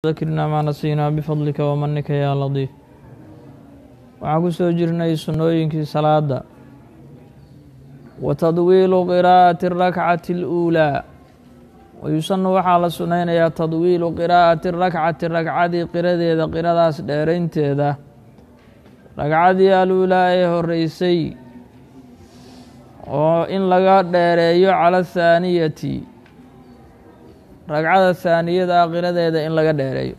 ذكرنا ما نسينا بفضلك ومنك يا لطيف waxaan ku soo jirnay sunnooyinkii salaada wa tadwiilu qiraa'ati اrakcati اluulaa wayusanu waxaa la sunnaynayaa tadwiilu qiraa'ati rakcati ragcadii qiradeeda qiradaas dheeraynteeda ragcadii aluulaa ee horeysay oo in laga dheereeyo cala athaaniyati ragcada haaniyada ah qiradeeda in laga dheereeyo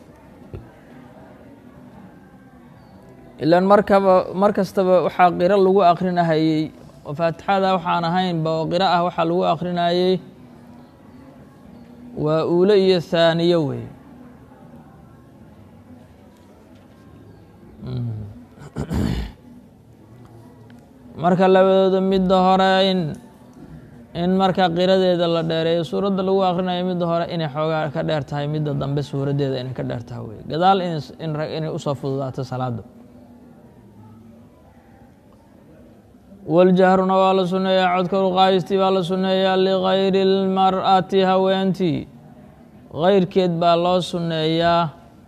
ilaan markaba mar kastaba waxaa qiro lagu akrinahayey oo faatixada waxaan ahaynba oo qiro ah waxaa lagu akrinayey waa uule iyo haaniyo wey marka labadooda midda hore in in marka qiradeeda la dheereeyo suuradda lagu akrinayo midda hore inay xoogaa ka dheer tahay midda dambe suuraddeeda inay ka dheer tahay wey gadaal inay usoo fududaato salaada waljahruna waa la sunneeyaa codka ruqaayistii baa la sunneeyaa ligayri اlmar'ati haweentii gayrkeed baa loo sunneeyaa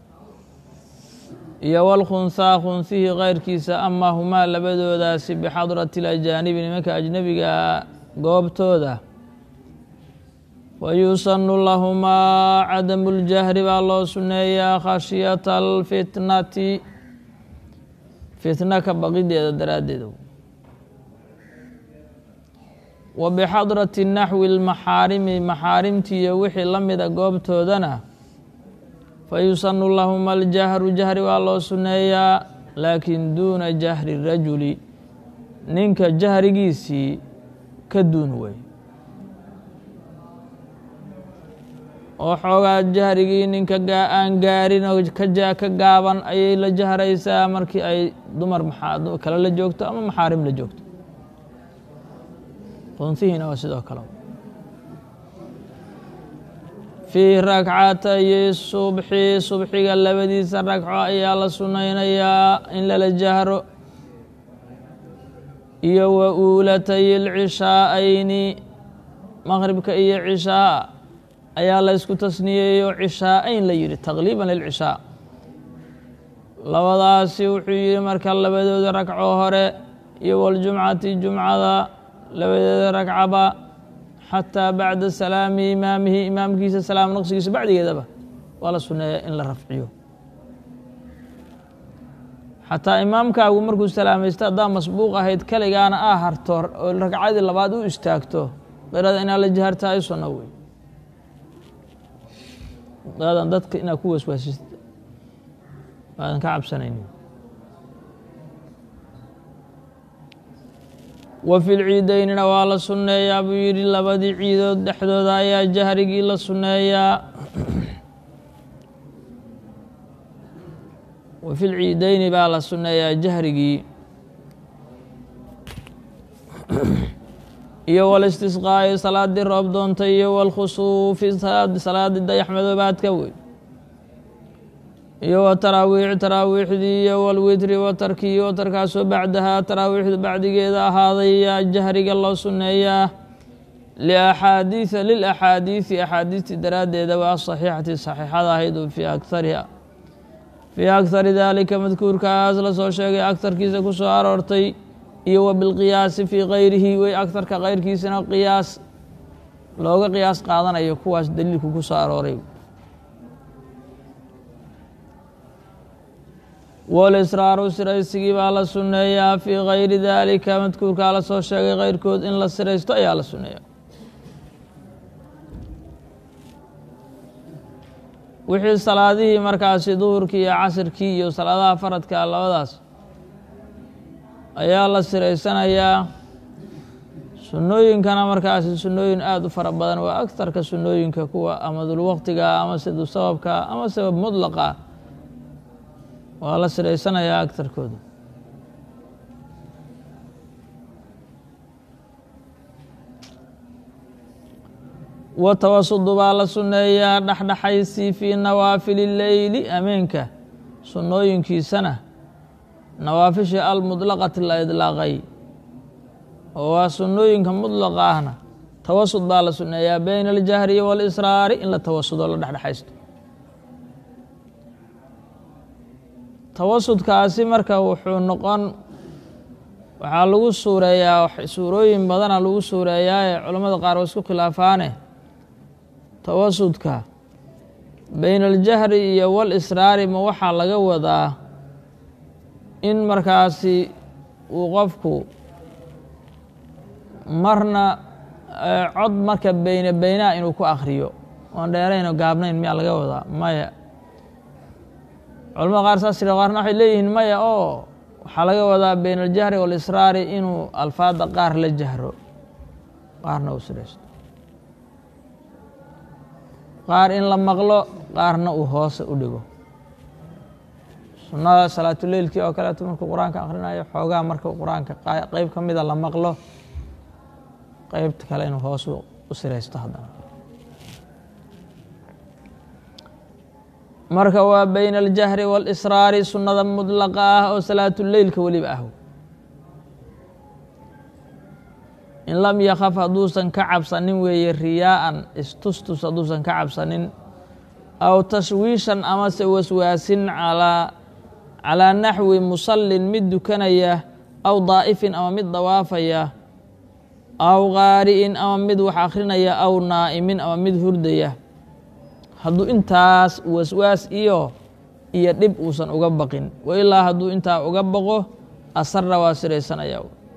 iyo walkhunhaa khunsihii kayrkiisa ama humaa labadoodaasi bixadrati اlajaanibi nimanka ajnebiga goobtooda wayusanu lahumaa cadamu اljahri baa loo sunneeyaa khashyata alfitnati fitna ka baqideeda daraaddeeda wa bixadrati naxwi اlmaxaarimi maxaarimtii iyo wixii la mida goobtoodana fayusanu lahuma aljahru jahri waa loo sunneeyaa laakin duuna jahri rajuli ninka jahrigiisii ka duun wey oo xoogaa jahrigii ninka aan gaarin oo ka gaaban ayay la jahraysaa markii ay dumar kale la joogto ama maxaarim la joogto qunsihiina waa sidoo kale fii rakcatayi subxi subxiga labadiisa ragco ayaa la sunnaynayaa in lala jahro iyo wa uulatay lcishaa'ayni maqribka iyo cishaa ayaa la ysku tasniyeeyo cishaa'ayn la yidhi taqliiban lilcishaa labadaasi wuxuu yihi marka labadooda ragco hore iyo waljumcati jumcada labadeeda ragcaba xataa bacda salaami imaamihi imaamkiisa salaam naqsigiisa bacdigeedaba waa la sunneeya in la rafciyo xataa imaamkaagu markuu salaamaysto haddaa masbuuq ahayd keligaana aa harto oo ragcadii labaad u istaagto qirada inaad la jaharta ay sunno wey aadan dadka inaad ku waswaasist aadan ka cabsanaynin wa fi lciideynina waa la sunneeyaa buu yidhi labadii ciidood dhexdooda ayaa jahrigii la sunneeyaa wa fi lciideyni baa la sunneeyaa jahrigii iyo walistisqaa'i salaadii roob doontay iyo walkhusuufi salaadii dayaxmadoobaadka wey iyo wa taraawiix taraawiixdii iyo walwitri watarkii watarkaasoo bacdahaa taraawiixda bacdigeeda ahaaday yaa jahriga loo sunneeyaa liaxaadiia lilaxaadiisi axaadiistii daraaddeeda waa saxiixati saxiixada ahayd fii akariha fii akari daalika madkuurkaas la soo sheegay agtarkiisa ku soo aroortay iyo wa bilqiyaasi fii kayrihi wey agtarka kayrkiisana qiyaas looga qiyaas qaadanayo kuwaas daliilku ku soo arooray walisraaru siraysigii baa la sunneeyaa fii kayri daalika madkuurkaa la soo sheegay keyrkood in la siraysto ayaa la sunneeyaa wixii salaadihii markaasi duhurkii iyo casirkii iyo salaadaha faradka labadaas ayaa la siraysanayaa sunnooyinkana markaasi sunnooyin aada u fara badan waa agtarka sunnooyinka kuwa amadulwaqtiga ama sidu sababka ama sabab mudlaqa waa la siraysanayaa agtarkooda wa tawasudu baa la sunneeyaa dhexdhexaysi fii nawaafili leyli ameenka sunnooyinkiisana nawaafishii almudlaqati la idlaaqay oo waa sunnooyinka mudlaqa ahna tawasud baa la sunneeyaa beyna aljahri walisraari in la tawasudo la dhexdhexaysto tawasudkaasi marka wuxuu noqon waxaa lagu suureeyaa suurooyin badana lagu suureeyaa ee culammada qaar waa isku khilaafaane tawasudka bayna aljahri iyo wal israari ma waxaa laga wadaa in markaasi uu qofku marna cod marka beyne beynaha inuu ku akhriyo oon dheerayno gaabnayn miyaa laga wadaa maya culamada qaar saas jira qaarna waxay leeyihiin maya oo waxaa laga wadaa bayna aljahri waalisraari inuu alfaadda qaar la jahro qaarna uu siraysto qaar in la maqlo qaarna uu hoose u dhigo sunnada salaatuleylkii oo kaleeto markuu qur-aanka akhrinayo xoogaa markuu qur-aanka qeyb ka mida la maqlo qeybta kale inuu hoos u siraysto haddana marka waa bayna aljahri waalisraari sunnada mudlaqa ah oo salaatuleylka weliba ah in lam yakaf hadduusan ka cabsanin weeye riyaa'an istustus hadduusan ka cabsanin aw tashwiishan amase waswaasin calaa calaa naxwi musallin mid dukanaya aw daa'ifin ama mid dawaafaya aw qaari'in ama mid wax akhrinaya aw naa'imin ama mid hurdaya hadduu intaas waswaas iyo iyo dhib uusan uga baqin wa ilaa hadduu intaa uga baqo asarra waa siraysanaya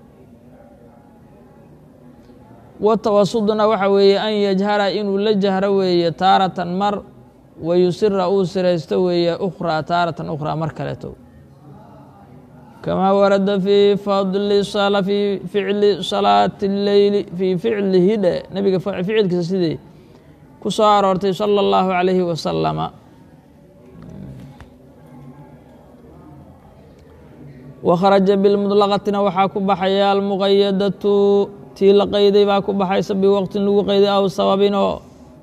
watawasuduna waxa weeye an yajhara inuu la jahro weeye taaratan mar wa yusira uu siraysto weeye ukhraa taaratan ukhraa mar kaleeto kamaa warada fii fadli fii ficli salaati leyli fii ficlihi dhe nebiga ficilkiisa sidii ku soo aroortay sala allahu calayhi wasalama wakharaja bilmudlaqatina waxaa ku baxaya almuqayadatu tii la qayday baa ku baxaysa biwaqtin lagu qayday aw sababinoo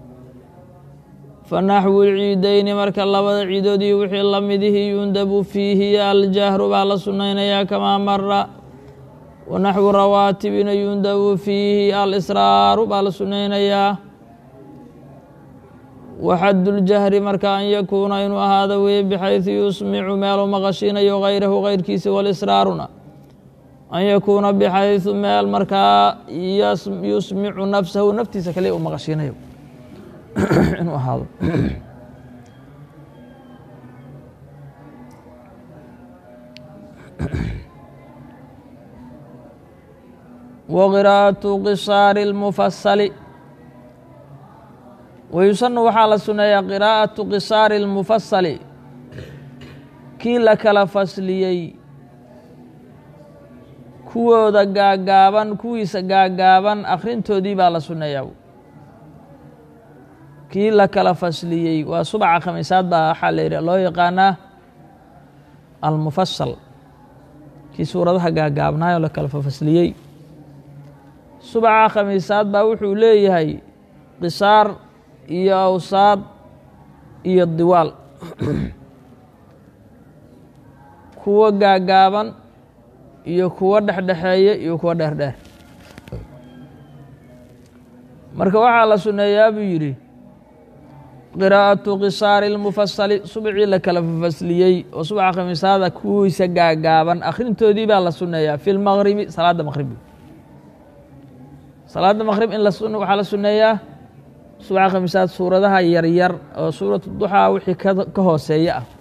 fanaxwu lciideyni marka labada ciidood iyo wixii lamidihi yundabu fiihi aljahru baa la sunnaynayaa kamaa mara wanaxwu rawaatibina yundabu fiihi alisraaru baa la sunnaynayaa waxaduljahri marka an yakuuna inuu ahaado weye bixaysu yusmicu meelu maqashiinayo hayrahu hayrkiisa walisraaruna an yakuuna bixaysu meel markaa yusmicu nafsahu naftiisa kaliya uu maqashiinayo inuu ahaado waqiraa'atu qisaari اlmufasali wayusanu waxaa la suneeyaa qiraa'atu qisaari اlmufasali kii la kala fasliyey kuwooda gaagaaban kuwiisa gaagaaban akhrintoodii baa la sunneeyaa kii la kala fasliyey waa subaca khamiisaad baa waxaa la yidhi loo yaqaanaa almufasal kii suuradaha gaagaabnaayoo la kala fasliyey subaca khamiisaad baa wuxuu leeyahay qisaar iyo awsaad iyo diwaal kuwo gaagaaban iyo kuwo dhexdhexeeye iyo kuwo dheerdheer marka waxaa la sunneeyaa buu yidhi qiraa'atu qisaari اlmufasali subcii la kala fasliyey oo subca khamiisaada kuwiisa gaagaaban akhrintoodii baa la sunneeyaa fi lmaqribi salaadda maqribi salaadda maqrib in waxaa la sunneeyaa subca khamiisaad suuradaha yaryar oo suuratu duxaa wixii ka hooseeya ah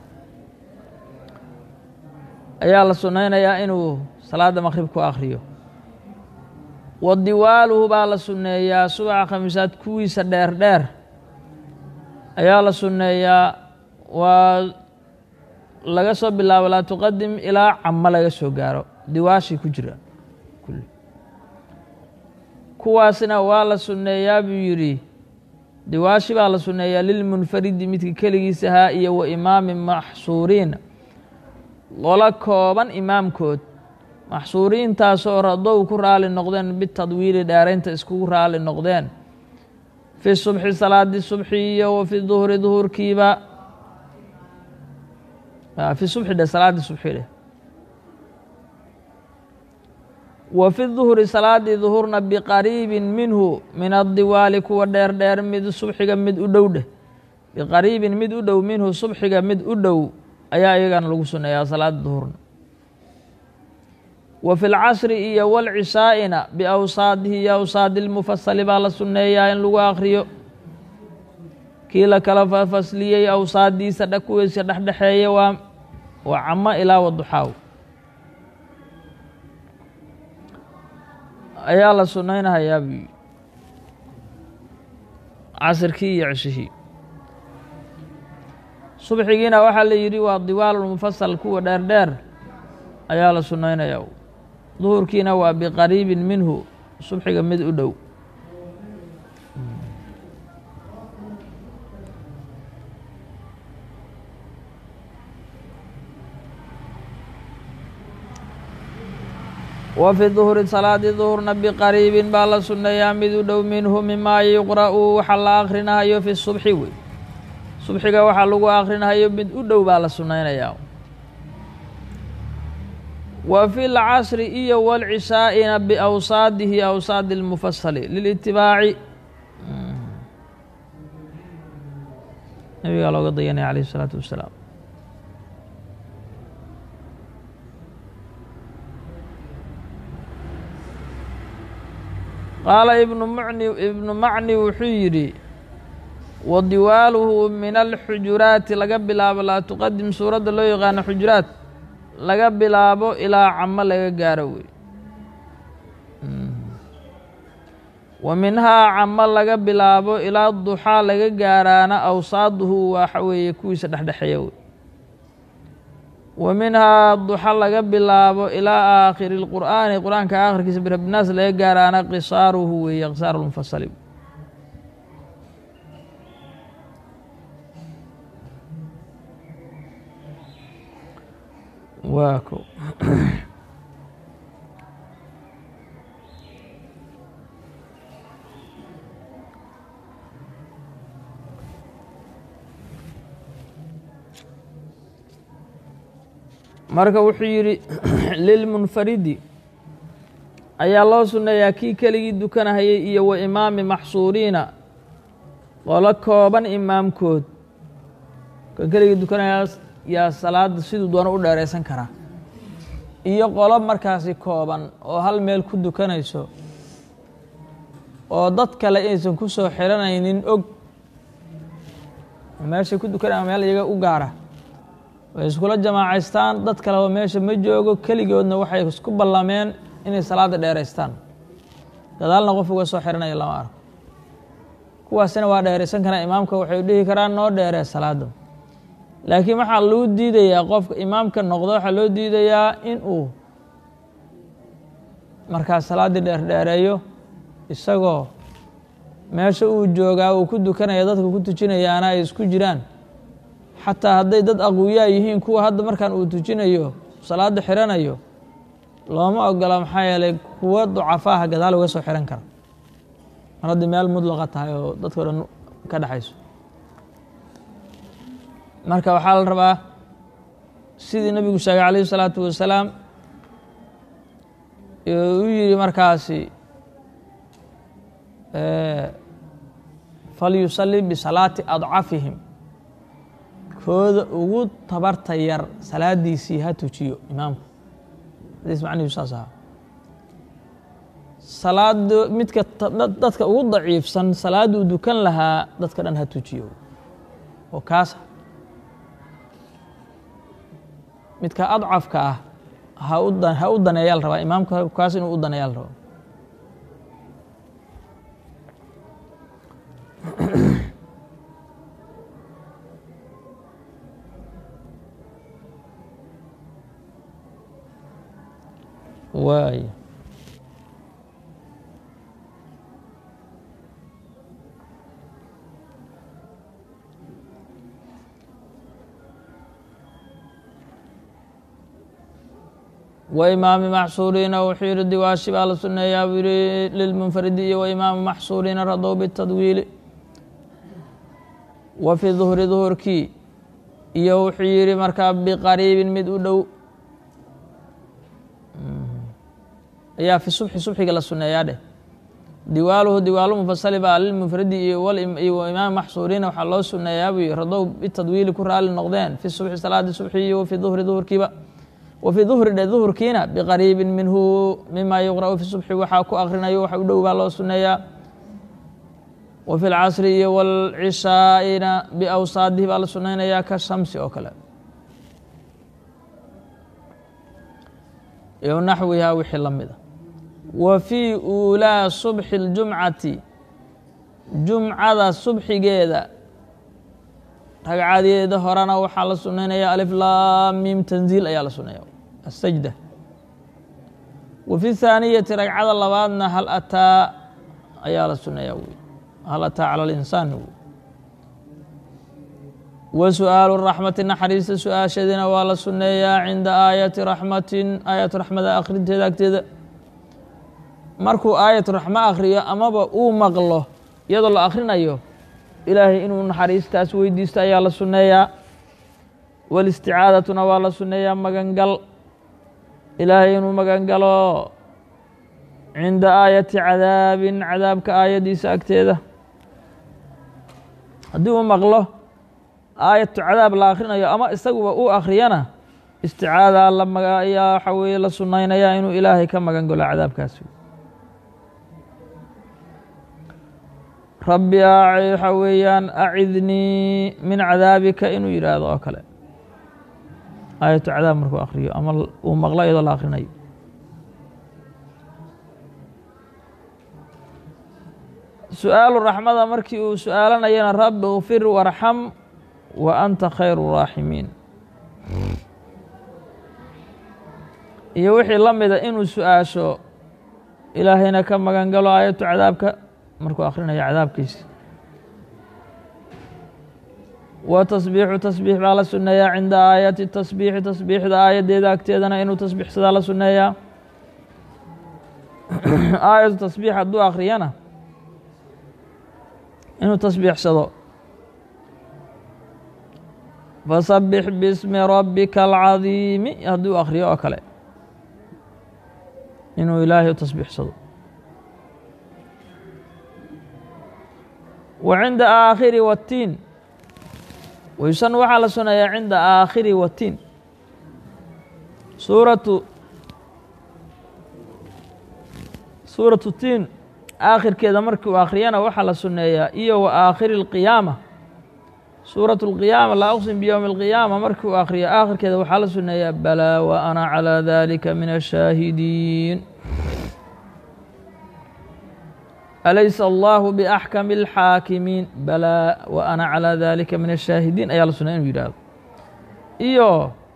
ayaa la sunnaynayaa inuu salaadda maqrib ku akhriyo wa diwaaluhu baa la sunneeyaa subca khamiisaad kuwiisa dheer dheer ayaa la sunneeyaa waa laga soo bilaabo laa tuqadim ilaa camo laga soo gaaro diwaashii ku jira kuwaasna waa la sunneeyaa buu yidhi diwaashi baa la sunneeyaa lilmunfaridi midka keligiisahaa iyo wa imaami maxsuuriin qolo kooban imaamkood maxsuuriintaasoo radow ku raali noqdeen bitadwiili dheeraynta iskugu raali noqdeen fi subxi salaadi subxi iyo wa fi duhuri duhurkiiba fi subxi dhe salaadii subxi dheh wa fi duhuri salaadii duhurna biqariibin minhu min addiwaali kuwa dheer dheer mid subxiga mid u dhow dheh biqariibin mid u dhow minhu subxiga mid u dhow ayaa iyagana lagu suneeyaa salaada duhurna wa fi lcasri iyo walcishaa'ina biawsaadihi iyo awsaadi lmufasali baa la sunneeyaa in lagu akriyo kii la kala fasliyey awsaadiisa dhakuweysa dhexdhexeeya waa waa camo ilaa waduxaaw ayaa la sunnaynahayaa buu casirkii iyo ceshihii subxigiina waxaa la yidhi waa diwaalulmufasal kuwa dheer dheer ayaa la sunnaynayaa duhurkiina waa biqariibin minhu subxiga mid u dhow wa fi duhuri salaadii duhurna biqariibin baa la sunneeyaa mid u dhow minhu mimaa yuqra'u waxa la akhrinahayo fi subxi wey subxiga waxaa lagu akhrinahayo mid u dhow baa la sunnaynayaa wa fi lcasri iyo walcishaa'ina biawsaadihi awsaadi lmufasali lilitibaaci nabigaa looga dayanaya alayh isalaatu wassalaam qaala ibnu mni ibnu macni wuxuu yidhi wa diwaaluhu min alxujuraati laga bilaabo laa tuqadim suuradda loo yaqaano xujuraat laga bilaabo ilaa camo laga gaaro wey wa minhaa camo laga bilaabo ilaa duxaa laga gaaraana awsaaduhu waxa weeye kuwiisa dhexdhexeeya wey wa minhaa duxa laga bilaabo ilaa aakhiri اlqur'aani qur'aanka aakhirkiisa birabinaas laga gaaraana qisaaruhu weeye qisaar lmufasali waa ko marka wuxuu yidhi lilmunfaridi ayaa loo sunneeyaa kii keligii dukanahayay iyo wa imaami maxsuuriina qolo kooban imaamkood ka keligii dukanaya yaa salaada siduu doono u dheeraysan karaa iyo qolo markaasi kooban oo hal meel ku dukanayso oo dad kale inaysan ku soo xiranaynin og meeshay ku dukanaya meel iyaga u gaara way iskula jamaacaystaan dad kaleba meesha ma joogo keligoodna waxay isku ballameen inay salaada dheeraystaan gadaalna qof uga soo xiranaya lama arko kuwaasina waa dheeraysan karaa imaamka waxay dhihi karaan noo dheeree salaada laakiin waxaa loo diidayaa qofka imaamka noqdo waxaa loo diidayaa in uu markaas salaaddii dheerdheereeyo isagoo meesha uu joogaa uu ku dukanaya dadka ku tujinayaana ay isku jiraan xataa hadday dad aqwiyaa yihiin kuwa hadda markaan uu tujinayo salaada xiranayo looma ogola maxaa yeelay kuwa ducafaaha gadaal uga soo xiran kara mar haddii meel mudlaqa tahay oo dadka o dhan ka dhexayso marka waxaa la rabaa sidii nabigu sheegay calayhi salaatu wasalaam u yihi markaasi falyusalli bisalaati adcafihim kooda ugu tabarta yar salaadiisii ha tujiyo imaamku hadiis macnihiisu saas ahaa salaad midka dadka ugu daciifsan salaaduu dukan lahaa dadka dhan ha tujiyo oo kaasa midka adcafka ah ha u ha u daneeyaa la rabaa imaamka kaas inuu u daneeyaa la rabaa waay wa imaami maxsuuriina wuxuu yihi diwaashi baa la suneeyaa buu yihi lilmunfaridi iyo wa imaami maxsuuriina radow bitadwiili wa fi duhri duhurkii iyo wuxuu yihi markaa biqariibin mid u dhow ayaa fi subxi subxiga la suneeyaa dheh diwaaluhu diwaalu mufasali baa lilmufradi iyo imaam maxsuuriina waxaa loo suneeyaa buu radow bitadwiili ku raali noqdeen fi subxi salaadi subxi iyo fi duhri duhurkiiba wa fi duhri dhe duhurkiina biqariibin minhu mima yuqra'u fi subxi waxaa ku akrinayo waxa u dhow baa loo suneeyaa wa fi lcasri iyo wlcishaa'ina biawsaadihi baa la sunaynayaa ka shamsi oo kale iyo naxwihaa wixii la mida wa fii uulaa subxi اljumcati jumcada subxigeeda ragcadeeda horena waxaa la sunaynaya alif laamim tanziil ayaa la suneeya asajda wa fi thaaniyati ragcada labaadna hal ataa ayaa la suneeya wy hal ataa cala linsaan wy wa su-aalu raxmati naxariista su-aashadeena waa la suneeyaa cinda aayati raxmatin aayatu raxmada akhrinteeda agteeda markuu aayatu raxmo akhriyo amaba uu maqlo iyadoo la akhrinayo ilaahay inuu naxariistaas weydiisto ayaa la sunneeyaa walisticaadaatuna waa la sunneeyaa magangal ilaahay inuu magangalo cinda aayati cadaabin cadaabka aayaddiisa agteeda haddii uu maqlo aayatu cadaab la akhrinayo ama isaguba uu akhriyana isticaada la maga ayaa waxa weeye la sunnaynayaa inuu ilaahay ka magangalo cadaabkaasi rabbi waxa weeyaan acidnii min cadaabika inuu yidhaahdo oo kale aayatu cadaab markuu akhriyo ama uu maqlo iyadoo la akhrinayo su-aalu raxmada markii uu su-aalanayana rabbi kfir warxam wa anta khayru raaximiin iyo wixii la mida inuu su-aasho ilaahayna ka magan galo aayatu cadaabka markuu akhrinayo cadaabkiisi wa tasbiixu tasbiix baa la sunneeyaa cinda aayati tasbiixi tasbiixda aayaddeeda agteedana inuu tasbiixsadaa la sunneeyaa aayatu tasbiix hadduu akhriyana inuu tasbiixsado fasabbix bismi rabbika alcadiimi hadduu akhriyo oo kale inuu ilaahay u tasbiixsado wa cinda aakhiri watiin wayusan waxaa la suneeyaa cinda aakhiri watiin suuratu suuratu tiin aakhirkeeda markii uu akhriyana waxaa la suneeyaa iyo wa aakhiri اlqiyaama suuratu اlqiyaama laa uqsim biyowmi اlqiyaama markii uu akhriyo aakhirkeeda waxaa la suneeyaa balaa wa ana calىa dalika min ashaahidiin alaysa allahu biaxkami اlxaakimiin balaa wa ana calىa dalika min ashaahidiin ayaa la sunaya inuu yidhaahdo iyo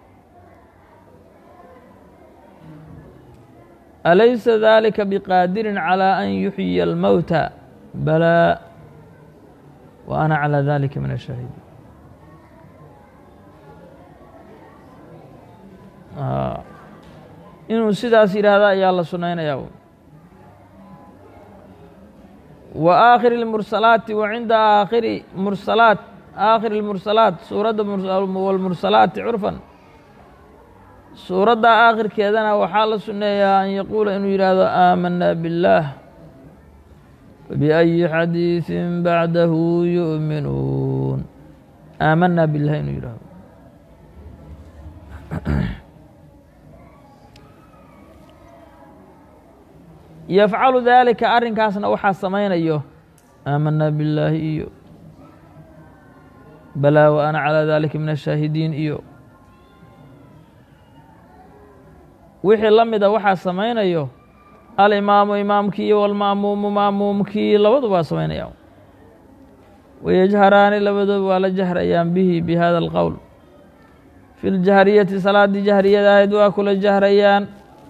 alaysa dalika biqaadirin calى an yuxyiya almowta balaa wa ana calى dalika min ashaahidiin inuu sidaas yidhaahda ayaa la sunaynaya wa aakhiri اlmursalaati wa cinda aakhiri mursalaat aakhiri اlmursalaat suuradda wاlmursalaati curfan suuradda aakhirkeedana waxaa la sunneeyaa an yaquula inuu yidhaahdo aamana biاllaah biأyi xadiiثin bacdahu yu'minuun aamana biاllah inuu yidhahdo yafcalu dalika arrinkaasna waxaa samaynayo aamana billaahi iyo balaa wa ana calىa dalika min ashaahidiin iyo wixii la mida waxaa samaynayo alimaamu imaamkii iyo walma'muumu ma'muumkii labaduba waa samaynaya wayajharaani labadooba waa la jahrayaan bihi bi hada alqowl fi ljahriyati salaaddii jahriyada ahayd waa kula jahrayaan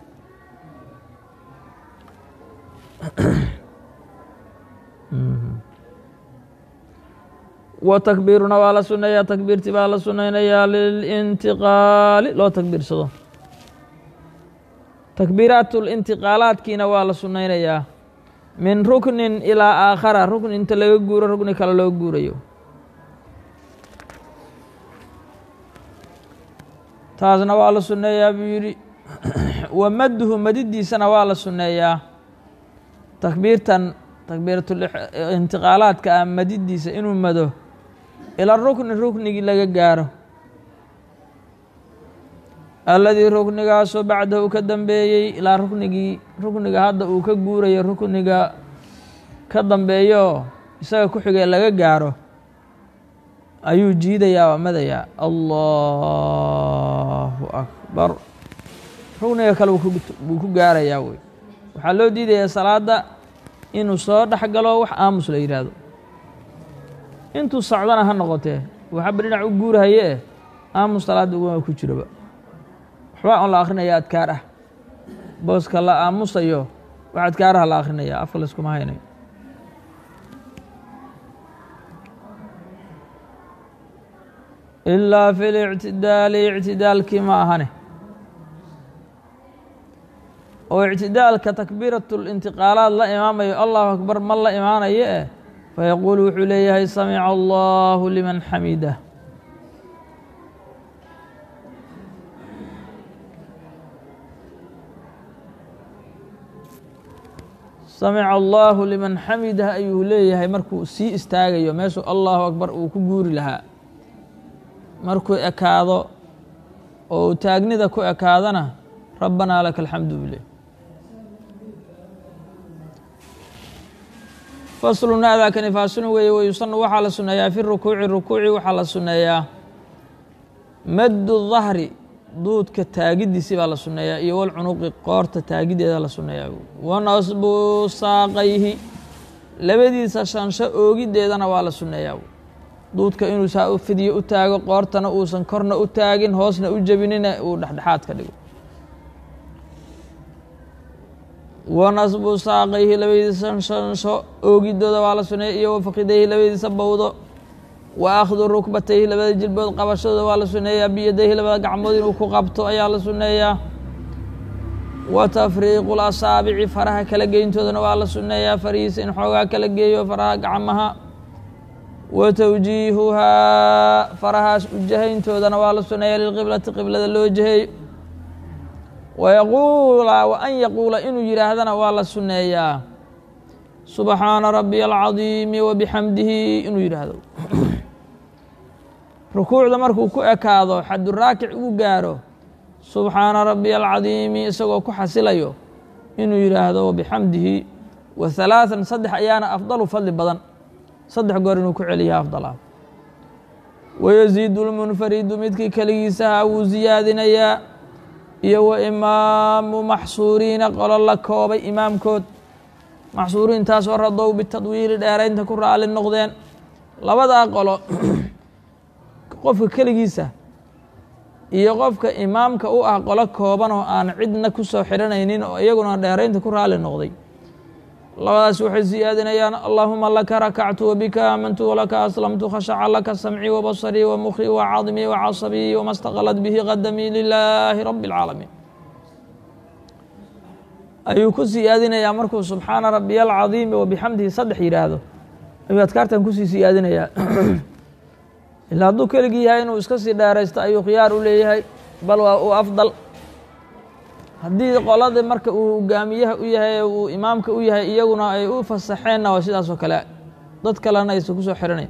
wa takbiiruna waa la suneeyaa takbiirti baa la sunaynayaa lilintiqaali loo takbiirsado takbiiraat lintiqaalaadkiina waa la sunaynayaa min ruknin ilaa aakhara rukni inta laga guuro rukni kale loo guurayo taasna waa la sunneeyaa buu yidhi wa madduhu madidiisana waa la sunneeyaa takbiirtan takbiiratulintiqaalaadka ah madidiisa inuu mado ila rukni ruknigii laga gaaro alladii ruknigaasoo bacdahu ka dambeeyey ilaa ruknigii rukniga hadda uu ka guurayo rukniga ka dambeeyo isaga ku xigee laga gaaro ayuu jiidayaa waa madayaa allahu akbar rukniga kale wuu ku gaarayaa wey waxaa loo diidayaa salaadda inuu soo dhex galo wax aamus la yidhaahdo intuu socdana ha noqotee waxaba dhinac u guurahaye eh aamus salaadda uguma ku jiroba waxbaa on la akrinaya adkaar ah booska la aamusayo wax adkaaraha la akrinaya afka layskuma haynayo ilaa fi lictidaali ictidaalkii ma ahane oo ictidaalka takbiiratu lintiqaalaad la imaamayo allahu akbar ma la imaanayo eh fayaquulu wuxuu leeyahay samica allahu liman xamidah samica allahu liman xamidah ayuu leeyahay markuu sii istaagayo meeshuu allahu akbar uu ku guuri lahaa markuu ekaado oo uu taagnida ku ekaadana rabbanaa laka alxamdu bile faslun aadaakani faasilun weeye wayusanu waxaa la sunneeyaa fi rukuuci rukuuci waxaa la sunneeyaa maddu dahri duudka taagidiisi baa la sunneeyaa iyo walcunuqi qoorta taagideeda la sunneeyaa wa nasbu saaqayhi labadiisa shansho oogideedana waa la sunneeyaa duudka inuu saa u fidyo u taago qoortana uusan korna u taagin hoosna u jebinina uu dhexdhexaad ka dhigo wa nasbu saaqayhi labadiisa shansho oogidooda waa la sunneeya iyo wafakidayhi labadiisa bowdo wa akhdu rukbatayhi labada jilbood qabashadooda waa la sunneeyaa biyadayhi labada gacmood inuu ku qabto ayaa la sunneeyaa wa tafriiqu lasaabici faraha kala geyntoodana waa la sunneeyaa farihiisa in xoogaa kala geeyo faraha gacmaha wa tawjiihuhaa farahaas ujahayntoodana waa la sunneeyaa lilqiblati qiblada loo jaheeyo wayaquula wa an yaquula inuu yidhaahdana waa la sunneeyaa subxaana rabbiya alcadiimi wa bixamdihi inuu yidhaahdo rukuucda markuu ku ekaado xaduraakic uu gaaro subxaana rabbiya alcadiimi isagoo ku xasilayo inuu yidhaahdo wabixamdihi wa halaathan saddex ayaana afdalu fadli badan saddex goor inuu ku celiya afdal ah wayaziidu lmunfaridu midkii keligiisaha wuu siyaadinayaa iyo wa imaamu maxsuuriina qolo la koobay imaamkood maxsuuriintaasoo radow bitadwiili dheeraynta ku raali noqdeen labadaa qolo qofka keligiisa iyo qofka imaamka u ah qolo kooban oo aan cidna ku soo xidhanaynin oo iyaguna dheeraynta ku raali noqday labadaas waxay siyaadinayaan allaahuma laka rakactu wabika aamantu walaka aslamtu khashaca laka samcii wabasarii wamukii wacadmii wacasabii wama staqalat bihi qadamii lilaahi rabi اlcaalamiin ayuu ku siyaadinayaa markuu subxaana rabiya alcadiimi wabixamdihi saddex yidhaahdo ayuu adkaartan kusii siyaadinayaa ilaa hadduu keligii yahay inuu iska sii dheeraysto ayuu khiyaar u leeyahay bal waa uu afdal haddii qoladii marka uu hogaamiyaha u yahay uu imaamka u yahay iyaguna ay u fasaxeenna waa sidaas oo kale dad kalena aysan kusoo xiranayn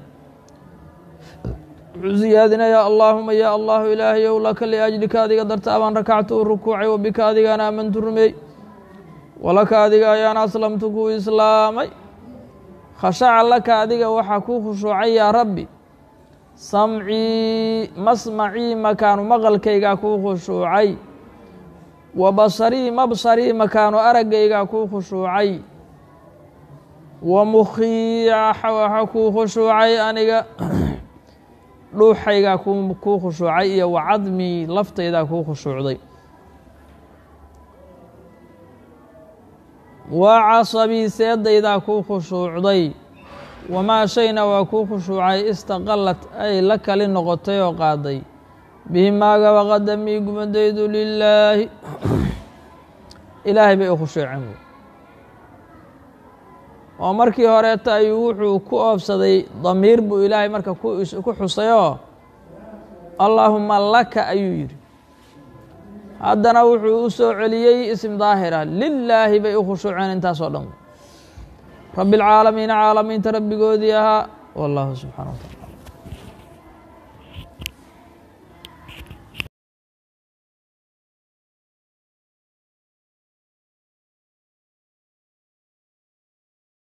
wuxuu siyaadinayaa allaahuma yaa allahu ilaahayow laka liajlika adiga darta abaan rakactu u rukuucay wabika adigaan aamantu rumeey walaka adiga ayaan aslamtu kuu islaamay khashaca laka adiga waxaa kuu khushuucay yaa rabbi samcii masmacii makaanu maqalkaygaa kuu khushuucay wa basarii mabsarii makaanu araggaygaa kuu khushuucay wa mukhii waxaa kuu khushuucay aniga dhuuxaygaa kuu khushuucay iyo wa cadmii laftaydaa kuu khushuucday wa casabii seedaydaa kuu khushuucday wamaa shayna waa kuu khushuucay istaqalad ay la kali noqotay oo qaaday bihi maaga waqadamii gumadaydu lilaahi ilaahay bay u khushuuceen oo markii horeeta ayuu wuxuu ku oobsaday damiir buu ilaahay marka ku xusayoo allaahuma laka ayuu yidhi haddana wuxuu u soo celiyey isim daahira lilaahi bay u khushuuceen intaasoo dhan rabi اlcaalamiina caalamiinta rabbigoodii ahaa wallahu subxana wa tacala